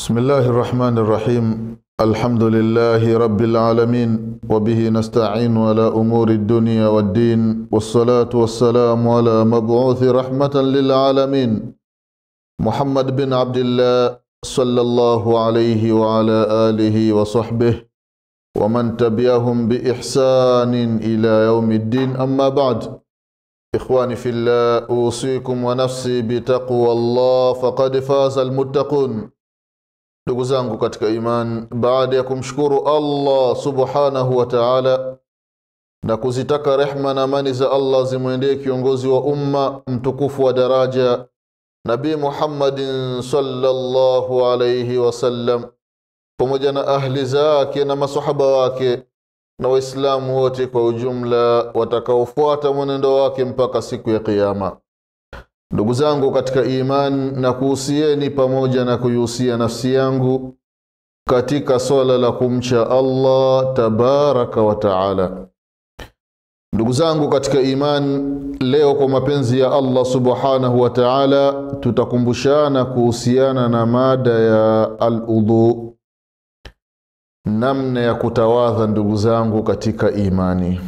بسم الله الرحمن الرحيم الحمد لله رب العالمين وبه نستعين على أمور الدنيا والدين والصلاة والسلام على مبعوث رحمة للعالمين محمد بن عبد الله صلى الله عليه وعلى آله وصحبه ومن تبعهم بإحسان إلى يوم الدين أما بعد إخواني في الله أوصيكم ونفسي بتقوى الله فقد فاز المتقون ndugu zangu katika iman baada ya kumshukuru allah subhanahu wa taala na kuzitaka rehma na amani za allah zimwendee kiongozi wa umma mtukufu wa daraja nabii muhammadin sallallahu alaihi wasallam pamoja na ahli zake na masahaba wake na waislamu wote kwa ujumla watakaofuata mwenendo wake mpaka siku ya kiama ndugu zangu katika iman na kuhusieni pamoja na kuihusia nafsi yangu katika swala la kumcha allah tabaraka wa taala ndugu zangu katika iman leo kwa mapenzi ya allah subhanahu wa taala tutakumbushana kuhusiana na mada ya aludhu namna ya kutawadha ndugu zangu katika imani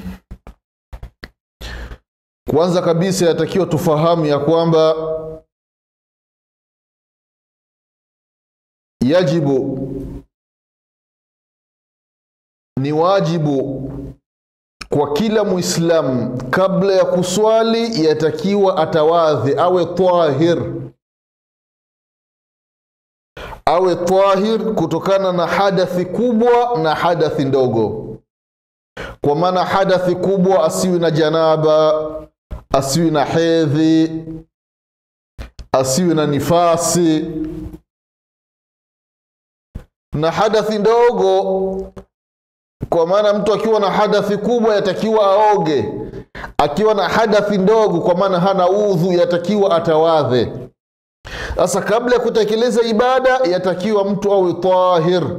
kwanza kabisa yatakiwa tufahamu ya kwamba yajibu ni wajibu kwa kila muislamu kabla ya kuswali yatakiwa atawadhi awe tahir awe tahir kutokana na hadathi kubwa na hadathi ndogo kwa maana hadathi kubwa asiwi na janaba asiwi na hedhi asiwi na nifasi na hadathi ndogo kwa maana mtu akiwa na hadathi kubwa yatakiwa aoge akiwa na hadathi ndogo kwa maana hana udhu yatakiwa atawadhe sasa kabla ya kutekeleza ibada yatakiwa mtu awe tahir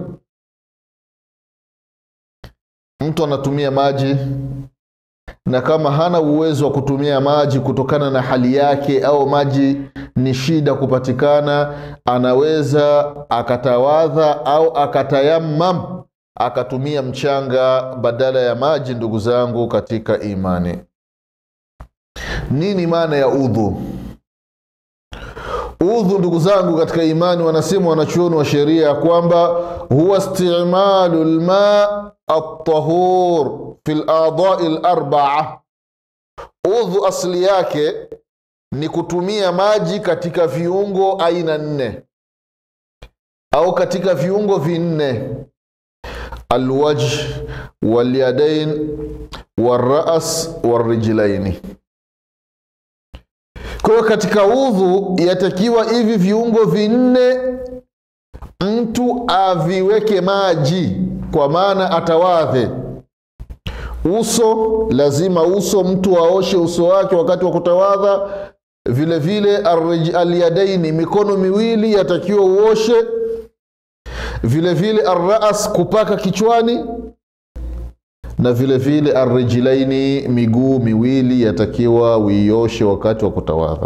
mtu anatumia maji na kama hana uwezo wa kutumia maji kutokana na hali yake au maji ni shida kupatikana anaweza akatawadha au akatayamam akatumia mchanga badala ya maji ndugu zangu katika imani nini maana ya udhu udhu ndugu zangu katika imani wanasema wanachuoni wa sheria ya kwamba huwa istimalu lma altahur fi ladai larbaa udhu asli yake ni kutumia maji katika viungo aina nne au katika viungo vinne alwajh walyadain walras walrijlaini kwa hiyo katika udhu yatakiwa hivi viungo vinne mtu aviweke maji kwa maana atawadhe uso lazima uso mtu aoshe uso wake wakati wa kutawadha vile vile alyadaini mikono miwili yatakiwa uoshe vile vile arras kupaka kichwani na vile vile arrijlaini miguu miwili yatakiwa uioshe wakati wa kutawadha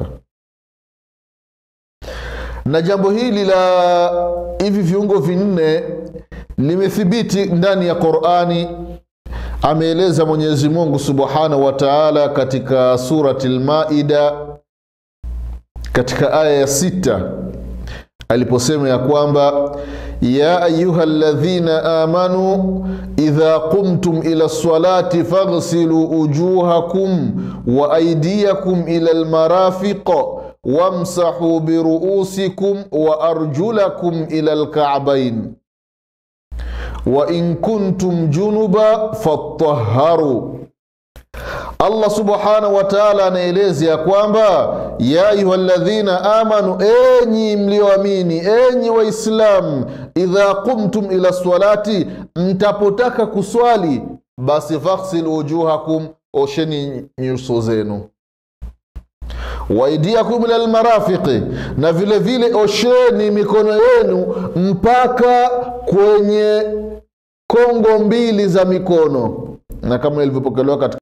na jambo hili la hivi viungo vinne limethibiti ndani ya qurani ameeleza mwenyezi mungu subhanahu wa taala katika surati lmaida katika aya ya sita aliposema ya kwamba ya ayuha ladhina amanu idha qumtum ila lsalati faghsilu ujuhakum wa aidiyakum ila lmarafiq wamsahu biruusikum wa arjulakum ila lkabain wain kuntum junuba fattaharu allah subhanahu wa taala anaeleza ya kwamba ya ayuha ladhina amanu enyi mlioamini enyi waislamu idha qumtum ila salati mtapotaka kuswali basi faghsil wujuhakum osheni nyuso zenu waidiakum ila lmarafiqi na vile vile osheni mikono yenu mpaka kwenye kongo mbili za mikono na kama ilivyopokelewa katika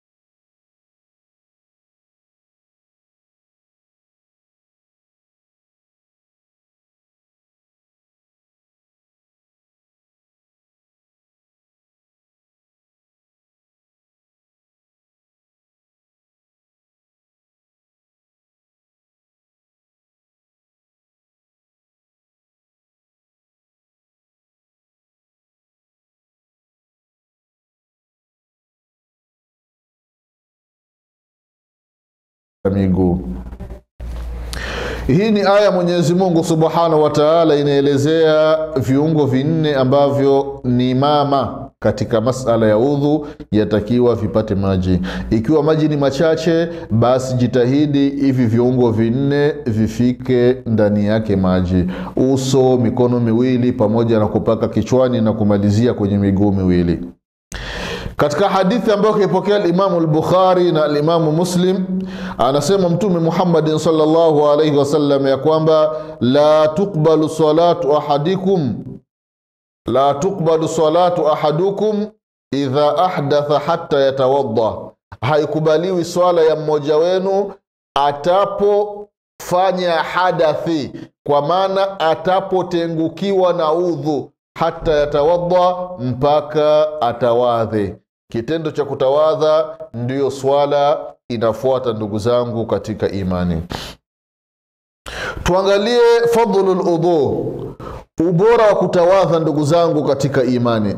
miguu hii ni aya mwenyezi mungu subhanahu wa taala inaelezea viungo vinne ambavyo ni mama katika masala ya udhu yatakiwa vipate maji ikiwa maji ni machache basi jitahidi hivi viungo vinne vifike ndani yake maji uso mikono miwili pamoja na kupaka kichwani na kumalizia kwenye miguu miwili katika hadithi ambayo kaipokea limamu lbukhari na alimamu muslim anasema mtume muhammadin salllahu alaihi wasallam ya kwamba la tuqbalu salatu ahadikum la tuqbalu salatu ahadukum idha ahdatha hatta yatawadda haikubaliwi swala ya mmoja wenu atapofanya hadathi kwa maana atapotengukiwa na udhu hata yatawadha mpaka atawadhe kitendo cha kutawadha ndiyo swala inafuata ndugu zangu katika imani tuangalie fadlu ludhu ubora wa kutawadha ndugu zangu katika imani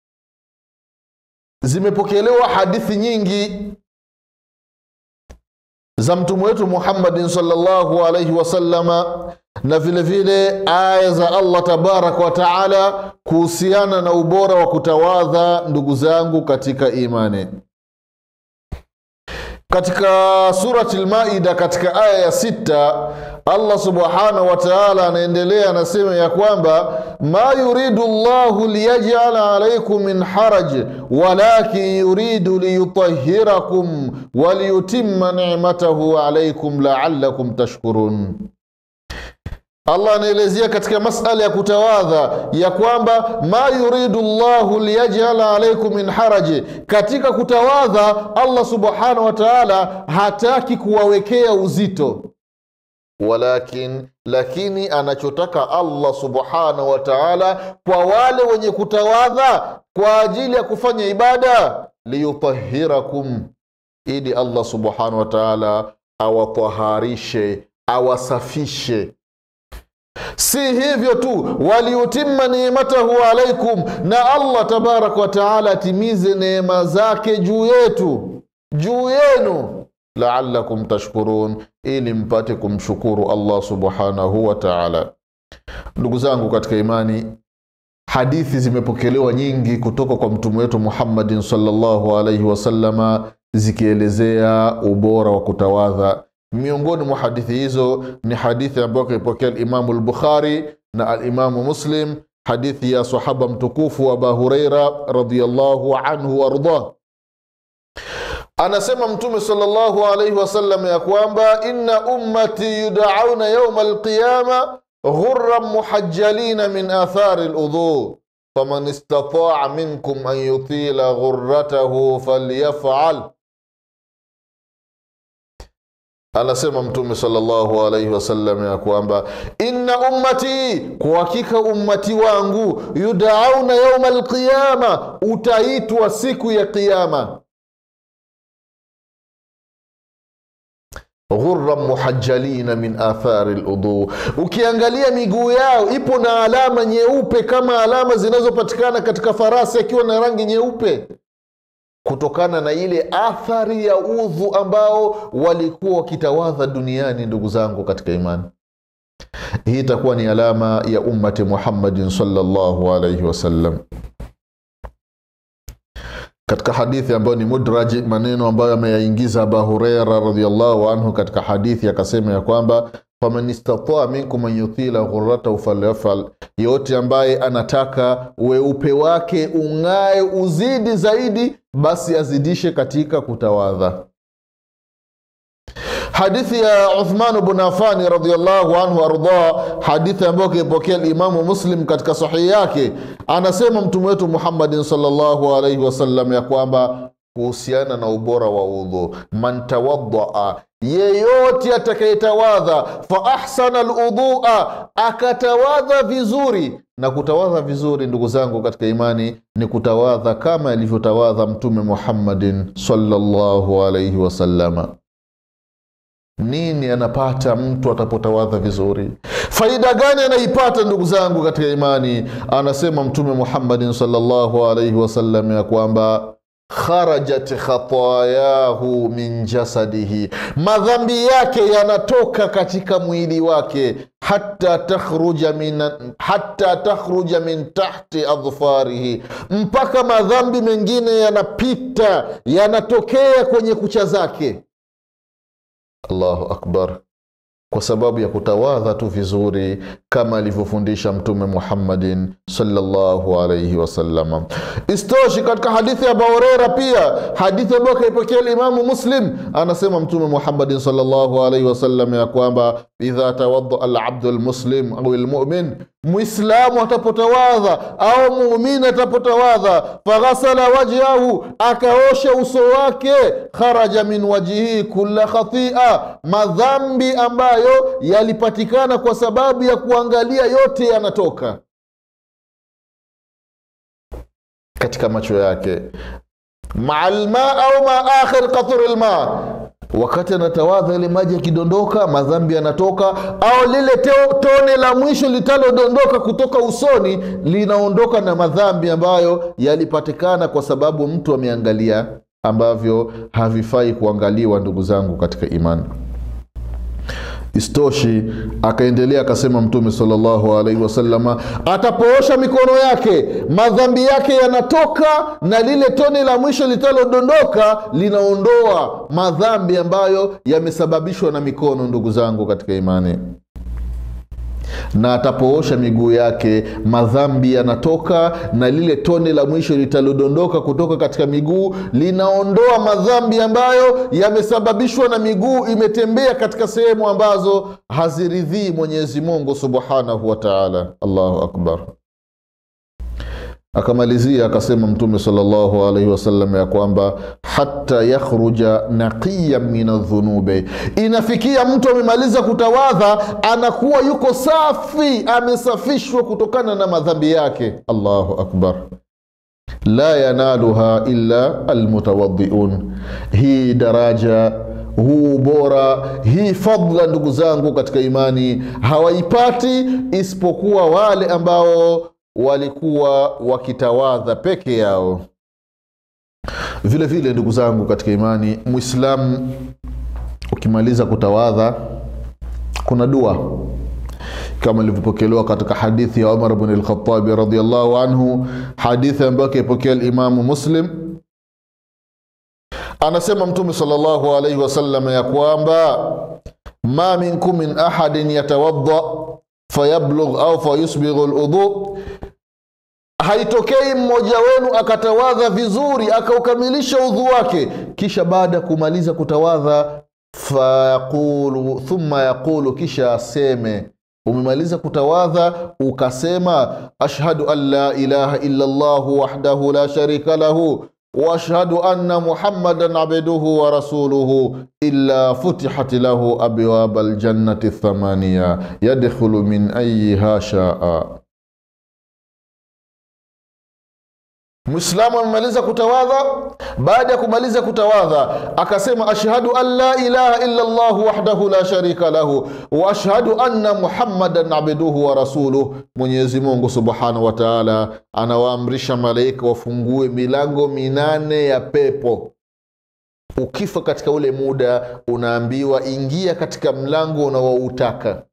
zimepokelewa hadithi nyingi za mtume wetu muhammadin salllahu alaihi wasalama na vile vile aya za allah tabaraka wa taala kuhusiana na ubora wa kutawadha ndugu zangu katika imani katika surati lmaida katika aya ya sita allah subhanahu wa taala anaendelea anasema ya kwamba ma yuridu llahu liyajala alaikum min haraj walakin yuridu liyutahirakum waliyutima nicmatahu alaikum laalakum tashkurun allah anaelezea katika masala ya kutawadha ya kwamba ma yuridu llahu liyajala alaikum min haraji katika kutawadha allah subhanahu wa taala hataki kuwawekea uzito walakin lakini anachotaka allah subhanahu wa taala kwa wale wenye kutawadha kwa ajili ya kufanya ibada liyutahirakum ili allah subhanahu wa taala awataharishe awasafishe si hivyo tu waliutima nimatahu alaikum na allah tabaraka wataala atimize neema zake juu yetu juu yenu laalakum tashkurun ili mpate kumshukuru allah subhanahu wa taala ndugu zangu katika imani hadithi zimepokelewa nyingi kutoka kwa mtume wetu muhammadin salllahu alaihi wasalama zikielezea ubora wa kutawadha miongoni mwa hadithi hizo ni hadithi ambayo kaipokea alimamu lbukhari na alimamu muslim hadithi ya sahaba mtukufu aba hureira radiallahu anhu waardah anasema mtume salllahu alaihi wasallam ya kwamba inna ummati yudauna yauma alqiyama ghuran muhajjalina min athari ludhu faman istataa minkum an yutila ghurratahu falyafal anasema mtume salllahu alaihi wasallam ya kwamba inna ummati kwa hakika ummati wangu yudauna yauma alqiyama utaitwa siku ya qiyama ghuran muhajjalina min athari ludhu ukiangalia miguu yao ipo na alama nyeupe kama alama zinazopatikana katika farasi akiwa na rangi nyeupe kutokana na ile athari ya udhu ambao walikuwa wakitawadha duniani ndugu zangu katika imani hii itakuwa ni alama ya ummati muhammadin salllahu alaihi wasallam katika hadithi ambayo ni mudraji maneno ambayo ameyaingiza aba hureira radiallahu anhu katika hadithi akasema ya kwamba faman istataa minkum an yutila ghuratahu falyafal yote ambaye anataka weupe wake ung'ae uzidi zaidi basi azidishe katika kutawadha hadithi ya uthman bnu afani radiallahu anhu ardah hadithi ambayo kiipokea limamu muslim katika sahihi yake anasema mtume wetu muhammadin salllahu alaihi wasallam ya kwamba kuhusiana na ubora wa udhu man tawadaa yeyote atakayetawadha fa ahsana ludhua akatawadha vizuri na kutawadha vizuri ndugu zangu katika imani ni kutawadha kama ilivyotawadha mtume muhammadin salllahu alaihi wasalama nini anapata mtu atapotawadha vizuri faida gani anaipata ndugu zangu katika imani anasema mtume muhammadin salllahu alaihi wasallam ya kwamba kharajat khatayahu min jasadihi, madhambi yake yanatoka katika mwili wake, hata takhruja min, hata takhruja min tahti adhfarihi, mpaka madhambi mengine yanapita yanatokea kwenye kucha zake. Allahu akbar kwa sababu ya kutawadha tu vizuri kama alivyofundisha Mtume Muhammadin sallallahu alaihi wasallam. Istoshi, katika hadithi ya Abu Huraira pia, hadithi ambayo kaipokea Imamu Muslim, anasema Mtume Muhammadin sallallahu alaihi wasallam ya kwamba idha tawadda alabdu lmuslim au lmumin, Mwislamu atapotawadha au muumini atapotawadha, faghasala wajhahu, akaosha uso wake, kharaja min wajhihi kulla khatia, madhambi ambayo yalipatikana kwa sababu ya kuangalia yote yanatoka katika macho yake, maa lma au ma akhir qatur lma wakati anatawadha ile maji yakidondoka madhambi yanatoka, au lile teo, tone la mwisho litalodondoka kutoka usoni linaondoka na madhambi ambayo yalipatikana kwa sababu mtu ameangalia ambavyo havifai kuangaliwa. Ndugu zangu katika imani, Istoshi, akaendelea akasema Mtume sallallahu alaihi wasallama, atapoosha mikono yake madhambi yake yanatoka, na lile tone la mwisho litalodondoka linaondoa madhambi ambayo yamesababishwa na mikono. Ndugu zangu katika imani, na atapoosha miguu yake madhambi yanatoka, na lile tone la mwisho litalodondoka kutoka katika miguu linaondoa madhambi ambayo yamesababishwa na miguu imetembea katika sehemu ambazo haziridhii Mwenyezi Mungu subhanahu wa taala. Allahu akbar. Akamalizia akasema Mtume sallallahu alaihi wasallam ya kwamba hata yakhruja naqiya min adhunubi, inafikia mtu amemaliza kutawadha anakuwa yuko safi, amesafishwa kutokana na madhambi yake. Allahu akbar. La yanaluha illa almutawadhiun, hii daraja huu bora hii fadla, ndugu zangu katika imani, hawaipati isipokuwa wale ambao walikuwa wakitawadha peke yao. Vile vile ndugu zangu katika imani, Mwislamu ukimaliza kutawadha, kuna dua kama ilivyopokelewa katika hadithi ya Umar bn Lkhatabi radiallahu anhu, hadithi ambayo akaipokea Limamu Muslim. Anasema Mtume sallallahu alaihi wasallam ya kwamba ma minkum min ahadin yatawadda fayablugh au fayusbighu ludhu, haitokei mmoja wenu akatawadha vizuri akaukamilisha udhu wake, kisha baada ya kumaliza kutawadha fayaqulu thumma yaqulu, kisha aseme umemaliza kutawadha ukasema ashhadu an la ilaha illa llahu wahdahu la sharika lahu waashhadu anna muhammadan abduhu wa rasuluhu illa futihat lahu abwaba aljannati thamaniya yadkhulu min ayiha shaa. Mwislamu amemaliza kutawadha. Baada ya kumaliza kutawadha, akasema ashhadu an la ilaha illa llahu wahdahu la sharika lahu wa ashhadu anna muhammadan abduhu wa rasuluh. Mwenyezi Mungu subhanahu wa taala anawaamrisha malaika wafungue milango minane ya pepo. Ukifa katika ule muda, unaambiwa ingia katika mlango unaoutaka.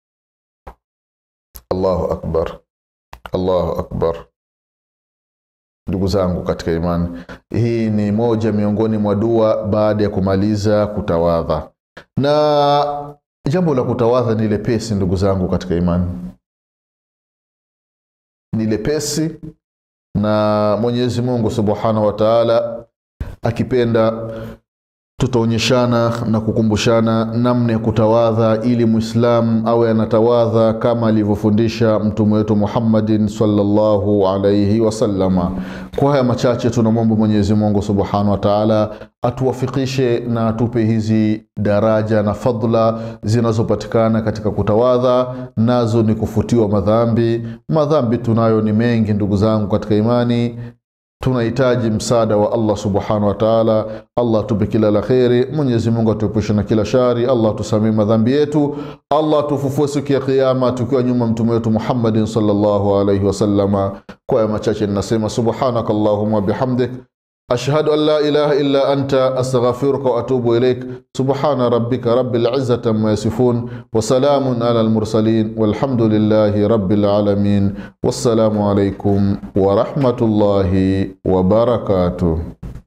Allahu akbar, Allahu akbar. Ndugu zangu katika imani, hii ni moja miongoni mwa dua baada ya kumaliza kutawadha, na jambo la kutawadha ni lepesi. Ndugu zangu katika imani, ni lepesi, na Mwenyezi Mungu subhanahu wa taala akipenda tutaonyeshana na kukumbushana namna ya kutawadha ili mwislamu awe anatawadha kama alivyofundisha mtume wetu Muhammadin sallallahu alaihi wasallama. Kwa haya machache, tunamwomba Mwenyezi Mungu subhanahu wa taala atuwafikishe na atupe hizi daraja na fadla zinazopatikana katika kutawadha, nazo ni kufutiwa madhambi. Madhambi tunayo ni mengi, ndugu zangu katika imani tunahitaji msaada wa Allah subhanahu wa taala. Allah atupe kila la kheri. Mwenyezi Mungu atuepushe na kila shari. Allah tusamee madhambi yetu. Allah tufufue siku ya Kiyama tukiwa nyuma mtume wetu Muhammadin sallallahu alaihi wasallama. Kwa ya machache ninasema subhanaka allahumma bihamdik ashhadu an la ilaha illa anta astaghfiruka wa atubu ilaik subhana rabbika rabbil izzati amma yasifun wa salamun ala almursalin walhamdulillahi rabbil alamin wassalamu alaikum wa rahmatullahi wa barakatuh